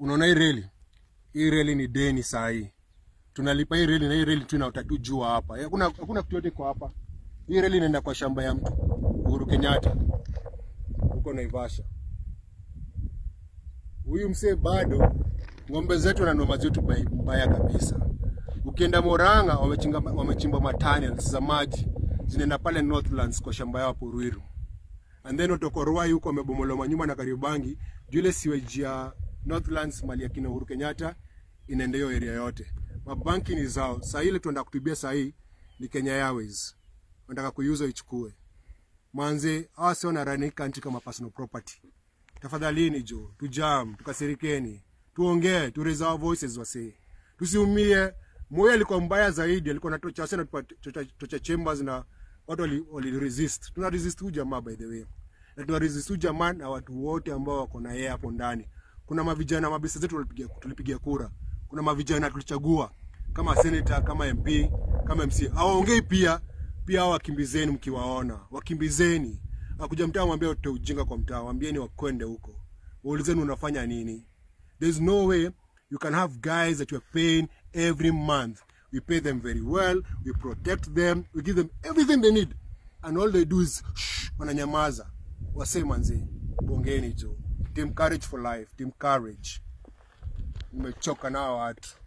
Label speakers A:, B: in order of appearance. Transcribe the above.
A: unaona hii reli hii reli ni deni saa hii tunalipa hii reli na hii reli tu inaota tu jua hapa hakuna hakuna kitu yote kwa hapa hii reli inaenda kwa shamba ya mtu Uhuru Kenyatta huko Naivasha huyu msee bado ng'ombe zetu na noma zetu bai- mbaya kabisa ukienda Moranga wamechimba wamechimba matunnels za maji zinaenda pale Northlands kwa shamba yao hapo Ruiru and then utoka Ruai huko wamebomolewa manyumba na Kariobangi juu ile sewage ya Northlands mali ya kina Uhuru Kenyatta inaenda hiyo area yote. Mabanki ni zao. Saa ile tunaenda kutubia saa hii ni Kenya Airways. Wanataka kuiuza ichukue. Manze, hawa sio na run hii country kama personal property. Tafadhalini jo, tujam, tukasirikeni, tuongee, tu raise our voices wasee. Tusiumie. Moyo alikuwa mbaya zaidi, alikuwa na tocha sana tocha, tocha chambers na watu wali, wali resist. Tuna resist huyu jamaa by the way. Na tuna resist huyu jamaa na watu wote ambao wako na yeye hapo ndani. Kuna mavijana mabisa zetu tulipigia tulipigia kura. Kuna mavijana tulichagua kama senator, kama MP, kama MC. Hawaongei pia pia hao wakimbizeni mkiwaona. Wakimbizeni. Akuja mtaa mwambie utoe ujinga kwa mtaa, waambieni wakwende huko. Waulizeni unafanya nini? There's no way you can have guys that you are paying every month. We pay them very well, we protect them, we give them everything they need. And all they do is shh, wananyamaza. Wasee manzi, bongeni jo. Team courage for life, team courage. Nimechoka nao watu.